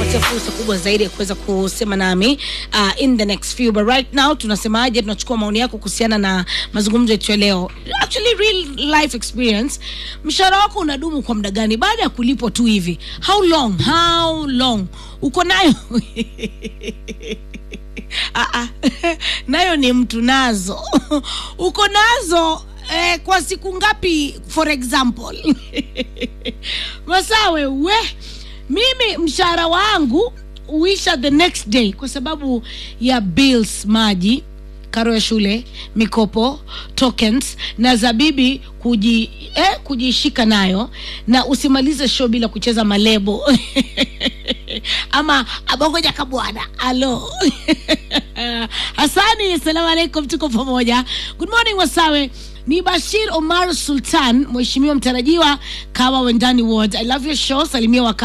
kupatia fursa kubwa zaidi ya kuweza kusema nami uh, in the next few but right now tunasemaje tunachukua maoni yako kuhusiana na mazungumzo yetu ya leo actually real life experience mshahara wako unadumu kwa muda gani baada ya kulipwa tu hivi how long how long uko nayo Ah, ah. nayo ni mtu nazo uko nazo eh, kwa siku ngapi for example masawe we mimi mshahara wangu uisha the next day kwa sababu ya bills maji karo ya shule mikopo tokens na zabibi kuji, eh, kujishika nayo na usimalize show bila kucheza malebo ama abongoja kabwana alo hasani assalamu alaikum tuko pamoja good morning wasawe ni bashir omar sultan mheshimiwa mtarajiwa kawa wendani ward i love your show salimia waka